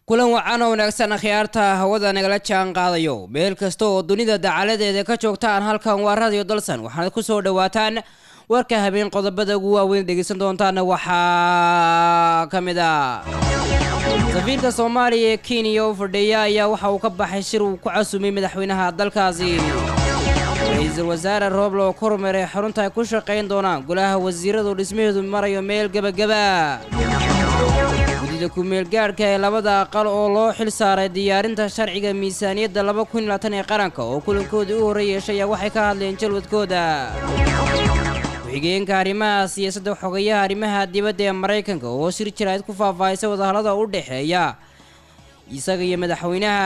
kulan wacan oo wanaagsan akhyaarta hawada nagala jaan qaadayo meel kasta oo dunida dacaladeeda ka joogtaan halkan waa radio dalsan waxaad ku soo dhawaataan warka habeen qodobada ugu waaweyn dhegeysan doontaana waxaa ka mid a safiirka soomaaliya ee kenya oo fadhiya ayaa waxa uu ka baxay shir uu ku casumay madaxweynaha dalkaasi ra-iisul wasaare rooble oo kormeeray xarunta ay ku shaqayn doonaan golaha wasiiradu dhismaheedu marayo meel gebagaba gudida ku-meel gaadhka ee labada aqal oo loo xil saaray diyaarinta sharciga miisaaniyadda laba kun iyo labaatan ee qaranka oo kulankoodii u horey yeeshay ayaa waxay ka hadleen jalwadkooda ku-xigeenka arrimaha siyaasadda xogayaha arrimaha dibadda ee maraykanka oo shir jiraad ku faahfaahisa wadahallada u dhexeeya isaga iyo madaxweynaha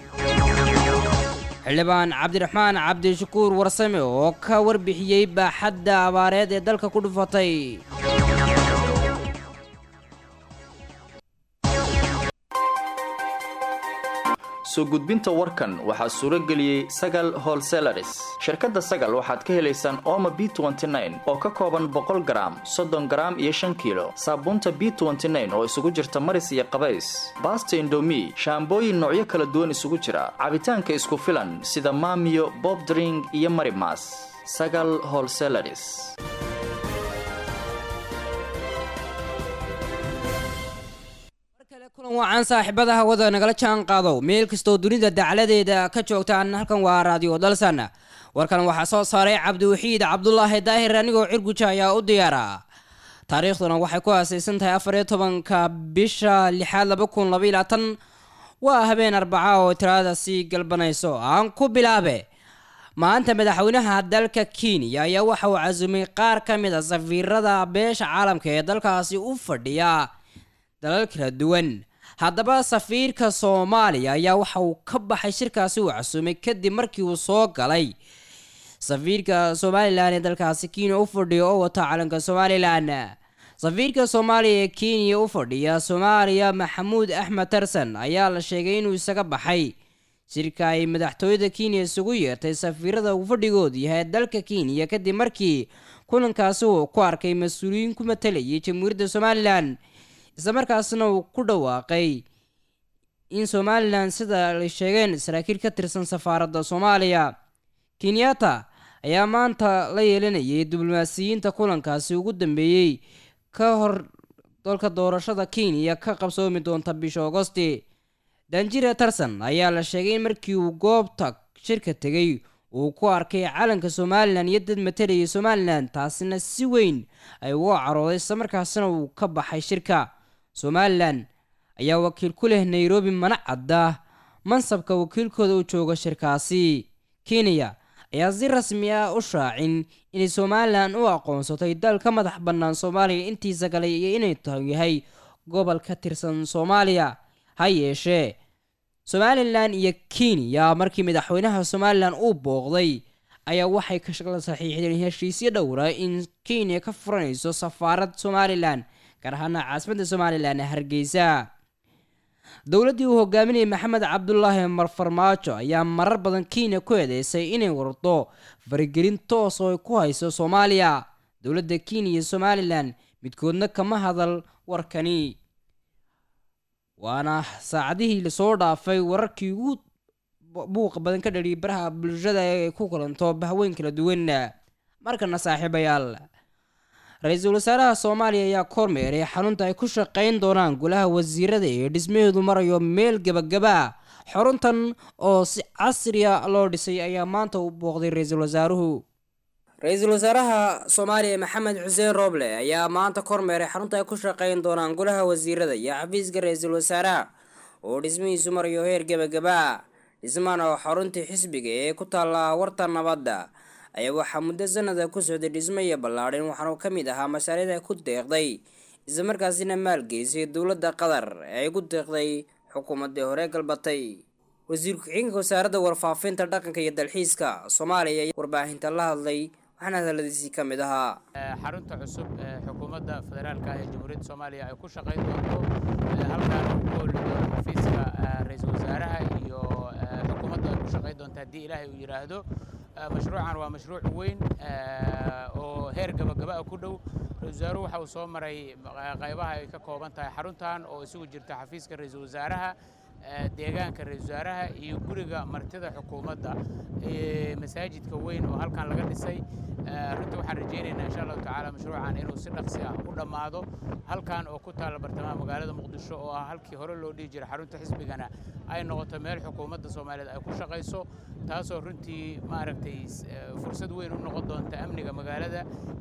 xildhibaan cabdiraxmaan cabdishakuur warsame oo ka warbixiyey baaxadda abaareed ee dalka ku dhufatay soo gudbinta warkan waxaa suuro geliyey sagal holselaris shirkadda sagal waxaad ka helaysaan oma b oo ka kooban boqol garaam soddon garaam iyo shan kiilo saabuunta b oo isugu jirta maris iyo qabays baasta indomi shaambooyin noocyo kala duwan isugu jira cabitaanka isku filan sida maamiyo bobdring iyo marimas sagal holselaris kulan wacan saaxiibada hawada nagala jaan qaado meel kastoo dunida dacladeeda ka joogtaan halkan waa raadiyo dalsan warkan waxaa soo saaray cabdiwaxiid cabdulaahi daahir anigoo cirguja ayaa u diyaara taariikhduna waxay ku aasaysan tahay afariyo tobanka bisha lixaad laba kun labaiy labaatan waa habeen arbaca oo tirada sii galbanayso aan ku bilaabe maanta madaxweynaha dalka kenya ayaa waxa uu casumay qaar ka mid a safiirada beesha caalamka ee dalkaasi u fadhiya dalal kala duwan haddaba safiirka soomaaliya ayaa waxa uu ka baxay shirkaasi uu casumay kadib markii uu soo galay safiirka somalilan ee dalkaasi kenya u fadhiya oo wata calanka somalilan safiirka soomaaliya ee kenya u fadhiya soomaaliya maxamuud axmed tarsan ayaa la sheegay inuu isaga baxay shirka ay madaxtooyada kenya isugu yeertay safiirada uu fadhigoodu yahay dalka kenya kadib markii kulankaasi uu ku arkay mas-uuliyiin ku matalayay jamhuuriyadda somalilan islamarkaasna uu ku dhawaaqay in somalilan sida ay sheegeen saraakiil ka tirsan safaaradda soomaaliya kenyatta ayaa maanta la yeelanayay diblomaasiyiinta kulankaasi ugu dambeeyey ka hor dalka doorashada kenya ka qabsoomi doonta bisha agosti danjire tarson ayaa la sheegay in markii uu goobta shirka tegay uu ku arkay calanka somalilan iyo dad matalayay somalilan taasina si weyn ay uga carooday islamarkaasina uu ka baxay shirka somalilan ayaa wakiil ku leh nairobi mana cadda mansabka wakiilkooda u jooga shirkaasi kenya ayaa si rasmi ah u shaacin inay somalilan u aqoonsatay dal ka madax bannaan soomaaliya intiisa kale iyo inay yahay gobol ka tirsan soomaaliya ha yeeshee somalilan iyo kenya markii madaxweynaha somalilan uu booqday ayaa waxay kala saxiixdeen heshiisyo dhowra in kenya ka furanayso safaarad somalilan gaar ahaana caasimadda somalilan ee hargeysa dowladdii uu hogaaminayay maxamed cabdulaahi marfarmaajo ayaa marar badan kenya ku eedeysay inay wardo faragelin toos oo ay ku hayso soomaaliya dowladda kenya iyo somalilan midkoodna kama hadal warkani waana saacadihii lasoo dhaafay wararkii ugu buuqa badan ka dhaliyay baraha bulshada ee ku kulanto bahweyn kala duwan markana saaxiibayaal ra-iisul wasaaraha soomaaliya ayaa kormeeray xarunta ay ku shaqayn doonaan golaha wasiirada ee dhismaheedu marayo meel gebagaba xaruntan oo si casriya loo dhisay ayaa maanta u booqday ra-iisul wasaaruhu ra-iisul wasaaraha soomaaliya maxamed xuseen rooble ayaa maanta kormeeray xarunta ay ku shaqayn doonaan golaha wasiirada iyo xafiiska ra-iisul wasaaraha oo dhismihiisu marayo heer gebagaba dhismaan oo xaruntii xisbiga ee ku taalla warta nabadda ayaa waxaa muddo sanada ku socday dhismo iyo ballaadhin waxaanu ka mid ahaa mashaariicda ku deeqday islamarkaasina maalgeysay dowladda qatar ee ay ku deeqday xukuumaddii hore galbatay wasiir ku-xigeenka wasaaradda warfaafinta dhaqanka iyo dalxiiska soomaaliya ayaa warbaahinta la hadlay waxaana hadaladiisii ka mid ahaa xarunta cusub ee xukuumadda federaalka ee jamhuuriyadda soomaaliya ay ku shaqayn doonto halkaan uu ku holi doono xafiiska ra-iisul wasaaraha iyo xukuumadda ay ku shaqayn doonto haddii ilaahay uu yidhaahdo mashruucan waa mashruuc weyn oo heer gabagaba ah ku dhow ra-isul wasaaruhu waxa uu soo maray qaybaha ay ka kooban tahay xaruntan oo isugu jirta xafiiska ra-iisul wasaaraha deegaanka ra-isul wasaaraha iyo guriga martida xukuumadda masaajidka weyn oo halkan laga dhisay runtii waxaan rajaynaynaa insha allahu tacaala mashruucan inuu si dhaqsi ah u dhammaado halkan oo ku taalla bartamaha magaalada muqdisho oo ah halkii hore loo dhihi jiray xarunta xisbigana ay noqoto meel xukuumadda soomaaliyeed ay ku shaqayso taasoo runtii maaragtay fursad weyn u noqon doonta amniga magaalada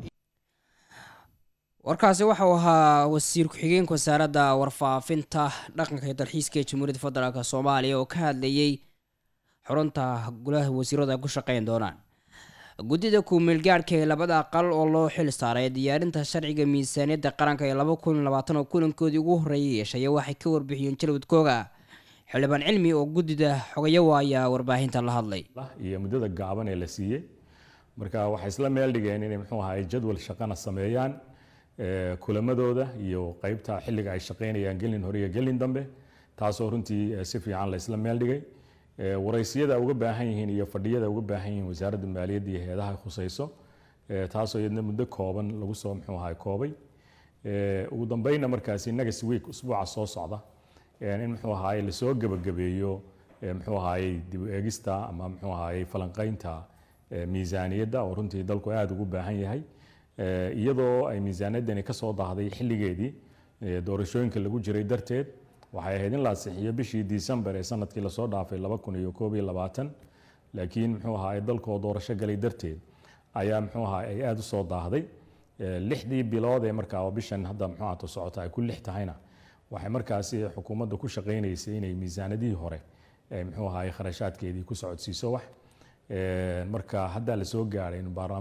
warkaasi waxau ahaa wasiir ku-xigeenka wasaaradda warfaafinta dhaqanka iyo dalxiiska ee jamhuuriyadda federaalk soomaaliya oo ka hadlayey xurunta golaha wasiiradu ay ku shaqeyn doonaan guddida kuumeelgaadhka ee labada aqal oo loo xil saaray diyaarinta sharciga miisaaniyadda qaranka ee laba kun labaatan oo kulankoodii ugu horreeyay yeeshaya waxay ka warbixiyeen jalwadkooga xildhibaan cilmi oo guddida xogayawa ayaa warbaahinta la hadlay iyo muddada gaaban ee la siiyey marka waxay isla meel dhigeen inay muxuu ahaay jadwal shaqana sameeyaan kulamadooda iyo qeybta xilliga ay shaqeynayaan gelin hore iyo gelin dambe taasoo runtii si fiican la isla meel dhigay waraysiyada uga baahan yihiin iyo fadhiyada uga baahan yihiin wasaaradda maaliyadda iyo heedaha khusayso taasoo iyadna muddo kooban lagu soo muxuu ahaay koobay ugu dambeynna markaasi next week usbuuca soo socda in muxuu ahaay lasoo gebagabeeyo muxuu ahaayey dib u eegista ama muxuu ahaayey falanqeynta miisaaniyadda oo runtii dalku aada ugu baahan yahay iyadoo ay miisaaniyaddani ka soo daahday xilligeedii doorashooyinka lagu jiray darteed waxay ahayd in la asixiyo bishii disembar ee sanadkii lasoo dhaafay laba kun iyo koob iyo labaatan laakiin muxuu ahaay dalkoo doorasho galay darteed ayaa muxuu ahaay ay aada u soo daahday lixdii bilood ee markaa oo bishan hadda muxuu ahaato socota ay ku lix tahayna waxay markaasi xukuumadda ku shaqaynaysay inay miisaanadihii hore muxuu ahaay kharashaadkeedii ku socodsiiso wax marka haddaa lasoo gaaray in baarlamaan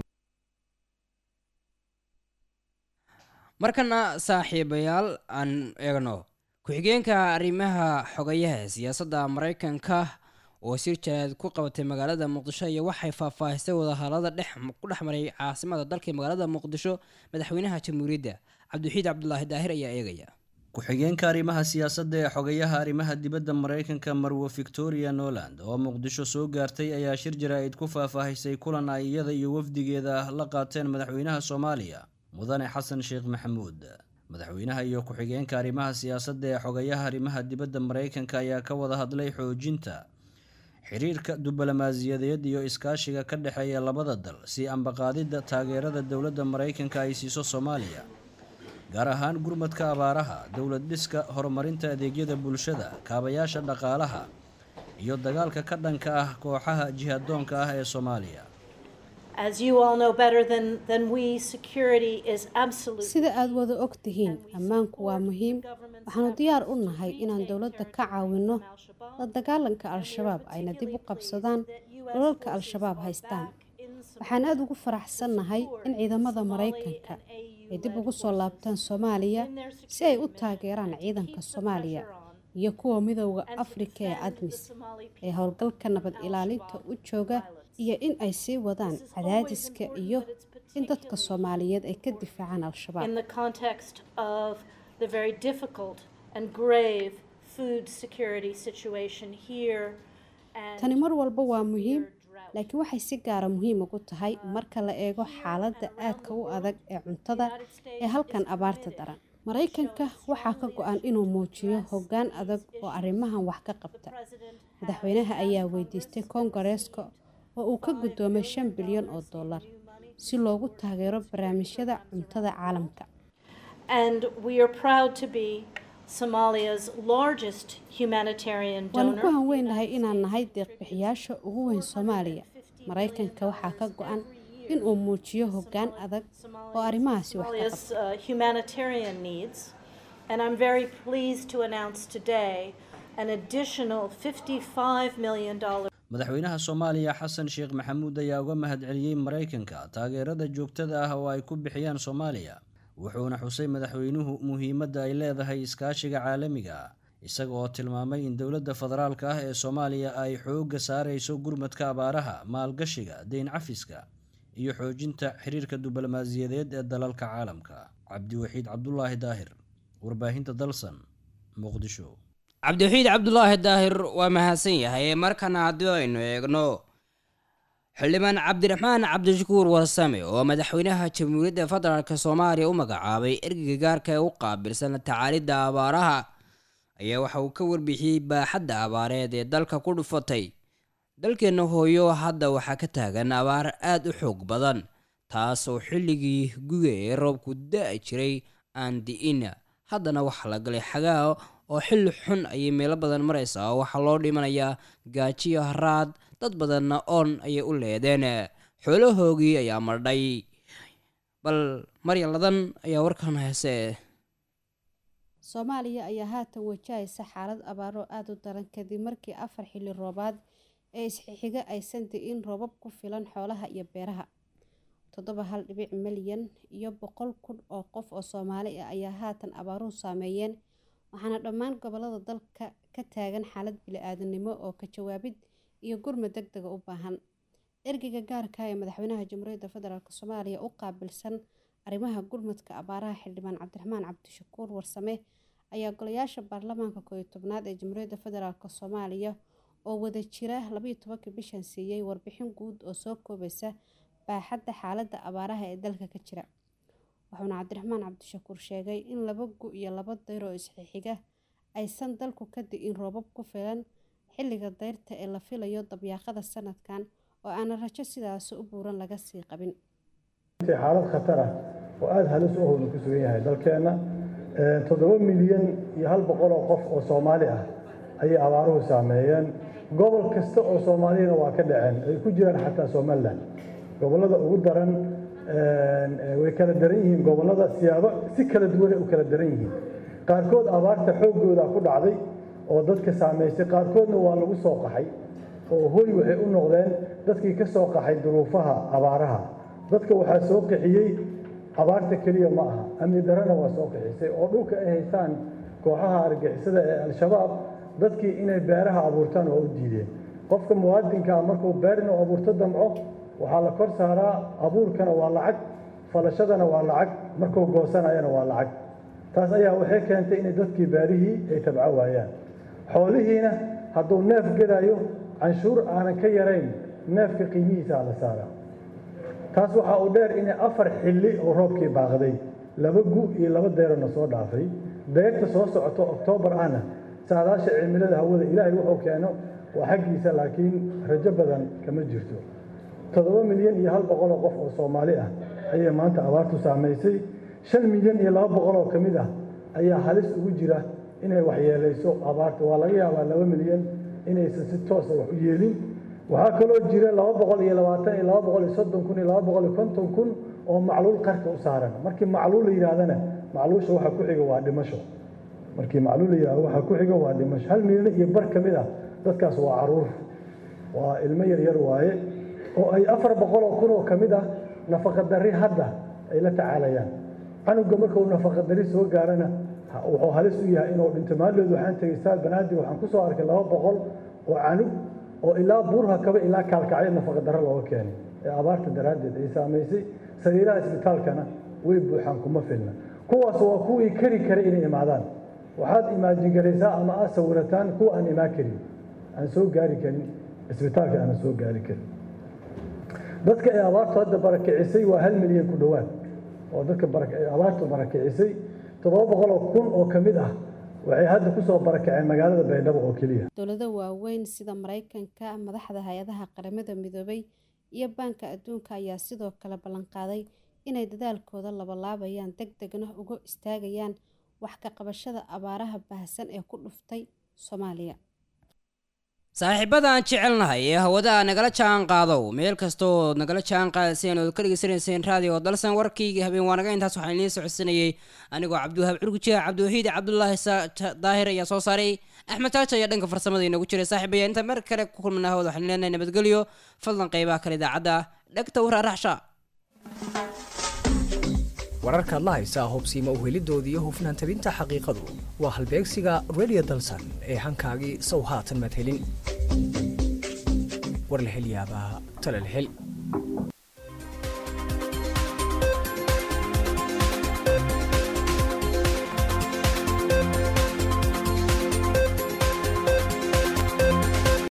markana saaxiibayaal aan eegno ku-xigeenka arrimaha xogayaha siyaasadda maraykanka oo sir jaraad ku qabatay magaalada muqdisho iyo waxay faahfaahisay wadahadalada dhex ku dhex maray caasimada dalka magaalada muqdisho madaxweynaha jamhuuriyadda cabdiwaxiid cabdulaahi daahir ayaa eegaya ku-xigeenka arrimaha siyaasadda ee xogayaha arrimaha dibadda maraykanka marwo victoria noland oo muqdisho soo gaartay ayaa shir jaraa'id ku faahfaahisay kulan ay iyada iyo wafdigeeda la qaateen madaxweynaha soomaaliya mudane xasan sheekh maxamuud madaxweynaha iyo ku-xigeenka arrimaha siyaasadda ee xogayaha arrimaha dibadda maraykanka ayaa ka wada hadlay xoojinta xiriirka diblomaasiyadeed iyo iskaashiga ka dhexeeya labada dal si ambaqaadidda taageerada dowladda maraykanka ay siiso soomaaliya gaar ahaan gurmadka abaaraha dowlad dhiska horumarinta adeegyada bulshada kaabayaasha dhaqaalaha iyo dagaalka ka dhanka ah kooxaha jihadoonka ah ee soomaaliya sida aad wada og tihiin ammaanku waa muhiim waxaanu diyaar u nahay inaan dowladda ka caawinno la dagaalanka al-shabaab ayna dib u qabsadaan dhulalka al-shabaab haystaan waxaan aada ugu faraxsannahay in ciidamada maraykanka ay dib ugu soo laabtaan soomaaliya si ay u taageeraan ciidanka soomaaliya iyo kuwa midooda afrika ee admis ee howlgalka nabad ilaalinta u jooga iyo in ay sii wadaan cadaadiska iyo in dadka soomaaliyeed ay ka difaacaan al-shabaab tani mar walba waa muhiim laakiin waxay si gaara muhiim ugu tahay marka la eego xaaladda aadka u adag ee cuntada ee halkan abaarta daran maraykanka waxaa ka go-an inuu muujiyo hoggaan adag oo arrimahan wax ka qabta madaxweynaha ayaa weydiistay koongareeska oo uu ka guddoomay shan bilyan oo dollar si loogu taageero barnaamijyada cuntada caalamka waanu ku hanweynahay inaan nahay deeqbixiyaasha ugu weyn soomaaliya maraykanka waxaa ka go-an inuu muujiyo hoggaan adag oo arrimahaasi wax ka qabta madaxweynaha soomaaliya xasan sheekh maxamuud ayaa uga mahadceliyey maraykanka taageerada joogtada ah oo ay ku bixiyaan soomaaliya wuxuuna xusay madaxweynuhu muhiimadda ay leedahay iskaashiga caalamiga isaga oo tilmaamay in dowladda federaalka ah ee soomaaliya ay xoogga saarayso gurmadka abaaraha maalgashiga deyn cafiska iyo xoojinta xiriirka diblomaasiyadeed ee dalalka caalamka cabdiwaxiid cabdulaahi daahir warbaahinta dalsan muqdisho cabdiwaxiid cabdulaahi daahir waa mahadsan yahay markana haddii aynu eegno xildhibaan cabdiraxmaan cabdishakuur warsame oo madaxweynaha jamhuuriyadda federaalk soomaaliya u magacaabay ergeyga gaarka ee u qaabilsan tacaalidda abaaraha ayaa waxa uu ka warbixiyey baaxadda abaareed ee dalka ku dhufatay dalkeenna hooyo hadda waxaa ka taagan abaar aada u xoog badan taas oo xilligii guga ee roobku da-i jiray aan di'in haddana waxaa la galay xagaa oo xilli xun ayay meelo badan maraysaa oo waxaa loo dhimanayaa gaajiyo haraad dad badanna oon ayay u leedeen xoolahoogii ayaa mardhay bal maryan ladan ayaa warkan heese soomaaliya ayaa haatan wajahaysa xaalad abaaro aada u daran kadib markii afar xilli roobaad ee isxixiga aysan di'in roobab ku filan xoolaha iyo beeraha toddoba hal dhibic milyan iyo boqol kun oo qof oo soomaali ah ayaa haatan abaaruhu saameeyeen waxaana dhammaan gobolada dalka ka taagan xaalad bili-aadanimo oo ka jawaabid iyo gurmad deg dega u baahan ergeyga gaarka ee madaxweynaha jamhuuriyadda federaalk soomaaliya u qaabilsan arrimaha gurmadka abaaraha xildhibaan cabdiraxmaan cabdishakuur warsame ayaa golayaasha baarlamaanka kooiyo tobnaad ee jamhuuriyadda federaalk soomaaliya oo wada jira labaiyo tobankii bishan siiyey warbixin guud oo soo koobaysa baaxadda xaaladda abaaraha ee dalka ka jira wuxuuna cabdiraxmaan cabdishakuur sheegay in laba gu iyo laba dayr oo isxixiga aysan dalku ka di'in roobab ku filan xilliga dayrta ee la filayo dabyaaqada sanadkan oo aana rajo sidaasi u buuran laga sii qabin xaalad khatar ah oo aada halis u howna ku sugan yahay dalkeenna toddoba milyan iyo hal boqol oo qof oo soomaali ah ayay abaaruhu saameeyeen gobol kasta oo soomaaliyana waa ka dhaceen ay ku jiraan xataa somalilan gobollada ugu daran way kala daran yihiin gobollada siyaabo si kala duwanay u kala daran yihiin qaarkood abaarta xooggooda ku dhacday oo dadka saamaysay qaarkoodna waa lagu soo qaxay oo hoy waxay u noqdeen dadkii ka soo qaxay duruufaha abaaraha dadka waxaa soo qixiyey abaarta keliya ma aha amni darana waa soo qixisay oo dhulka ay haystaan kooxaha argixisada ee al-shabaab dadkii inay beeraha abuurtaan waa u diideen qofka muwaadinkaa markuu beer inuu abuurto damco waxaa la kor saaraa abuurkana waa lacag falashadana waa lacag markuu goosanayana waa lacag taas ayaa waxay keentay inay dadkii beerihii ay tabco waayaan xoolihiina hadduu neef gadayo canshuur aanan ka yarayn neefka qiimihiisaa la saaraa taas waxaa uu dheer inay afar xilli oo roobkii baaqday laba gu iyo laba deerona soo dhaafay deyrta soo socoto oktoobar ahna saadaasha cimilada hawada ilaahay wuxuu keeno waa xaggiisa laakiin rajo badan kama jirto toddoba milyan iyo hal boqol oo qof oo soomaali ah ayay maanta abaartu saamaysay shan milyan iyo laba boqol oo ka mid ah ayaa halis ugu jira inay waxyeelayso abaarta waa laga yaabaa laba milyan inaysan si toosa wax u yeelin waxaa kaloo jira laba boqol iyo labaatan iyo laba boqol iyo soddon kun iyo laba boqol iyo konton kun oo macluul qarka u saaran markii macluul la yidhahdana macluusha waxa ku xiga waa dhimasho markii macluul la yidhahdo waxa ku xiga waa dhimasho hal milyan iyo bar ka mid ah dadkaas waa caruur waa ilmo yar yar waaye oo ay afar boqol oo kun oo ka mid ah nafaqadarri hadda ay la tacaalayaan canuga markuu nafaqadarri soo gaarana wuxuu halis u yahay inuu dhinto maaldeed waxaan tegay staal banaadir waxaan ku soo arkay laba boqol oo canug oo ilaa buurha kaba ilaa kaalkacyo nafaqadarro looga keenay ee abaarta daraaddeed ay saamaysay sariiraha isbitaalkana way buuxaan kuma filna kuwaas waa kuwii kari karay inay imaadaan waxaad imaajin garaysaa ama aad sawirataan kuwa aan imaan karin aan soo gaari karin isbitaalka aanan soo gaari karin dadka ay abaartu hadda barakicisay waa hal milyan ku dhowaad oo dadka abaartu barakicisay toddoba boqol oo kun oo ka mid ah waxay hadda kusoo barakaceen magaalada baydhabo oo keliya dowlado waaweyn sida maraykanka madaxda hay-adaha qaramada midoobay iyo baanka adduunka ayaa sidoo kale ballanqaaday inay dadaalkooda labalaabayaan deg degna uga istaagayaan wax ka qabashada abaaraha baahsan ee ku dhuftay soomaaliya saaxiibada aan jecelnahay ee hawadaha nagala jaan qaadow meel kastoo nagala jaan qaadayseen ood ka dhegeysanayseen raadiyo dalsan warkayga habeen waanaga intaas waxaan idiin socodsanayay anigoo cabdiwahaab curgujiha cabdiwaxiid cabdulaahi daahir ayaa soo saaray axmed taaja ayaa dhanka farsamada inoogu jiray saaxiibaya intaan mar kale ku kulmana hawada waxaan leenahay nabadgelyo fadlan qeybaha kale idaacadda dhegta waraaraxsha wararkaad la haysaa hubsiima uhelidooda iyo hufnaan tabinta xaqiiqadu waa halbeegsiga redio dalsan ee hankaagii sow haatan madhelin war la hel yaabaa tala la hel